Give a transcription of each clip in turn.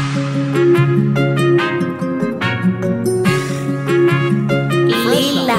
Lila.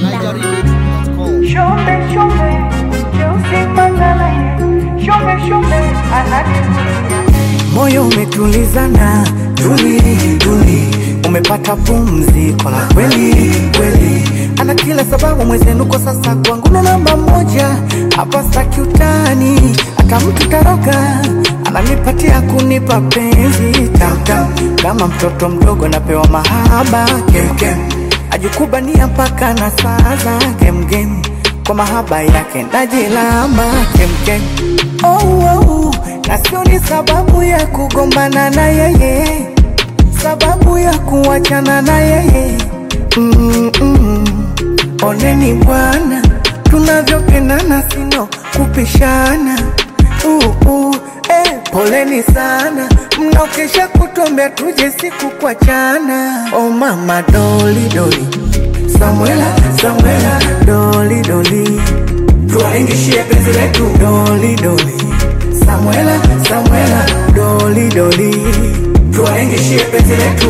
Shombe shombe, Cheusi Mangalaye, shombe shombe, ananivutia. moyo umetulizana, tuli tuli, umepata pumziko la kweli kweli, ana kila sababu mwezenu kwa sasa kwangu ndo namba moja hapa, staki utani, hata mtu taroka ananipatia kunipa penzi tamtam, kama mtoto mdogo napewa mahaba kemkem, ajikubania mpaka na saa za kemkem, kwa mahaba yake najilamba kemkem oh, oh, na sio ni sababu ya kugombana na yeye, sababu ya kuachana na yeye mm -mm. Oneni bwana, tunavyopendana sino kupishana uh, uh, eh, poleni sana mnaokesha kutombea tuje siku kuachana. Oh mama doli doli, Samuela Samuela doli doli, tuwaingishie penzi letu doli doli, Samuela Samuela doli doli, tuwaingishie penzi letu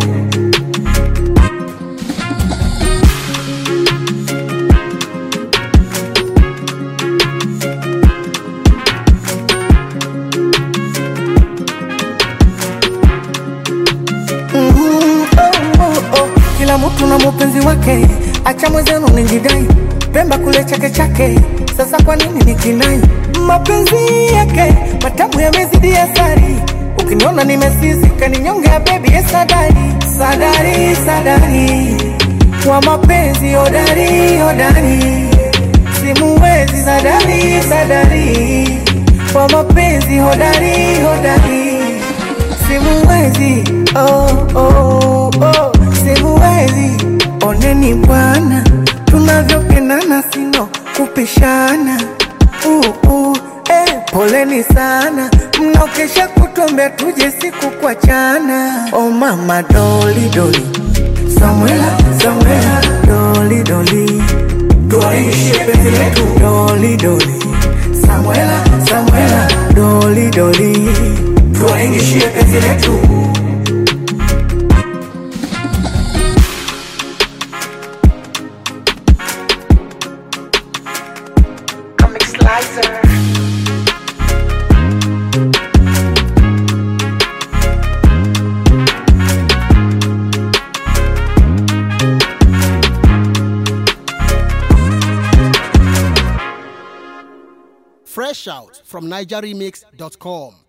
Mhm, oh, oh, oh. Kila mtu na mupenzi wake, acha mwenzenu nijidai, Pemba kule chake chake, sasa kwa nini nikinai? Mapenzi yake matamu yamezidi asari, ukiniona nimesisika ninyonge bebi ye sadari, sadari, sadari wa mapenzi hodari, hodari simuwezi sadari, sadari wa mapenzi hodari, hodari simuwezi oh, oh, oh, simuwezi oneni bwana tunavyopendana sino kupishana uh, uh, eh, poleni sana mnaokesha kutombea tuje siku kuachana oh mama doli doli Samuela Samuela doli doli tuwaishie penzi letu doli doli Samuela Samuela doli doli tuwaingishie penzi letu Comic Slicer. Fresh out from NigerRemix.com.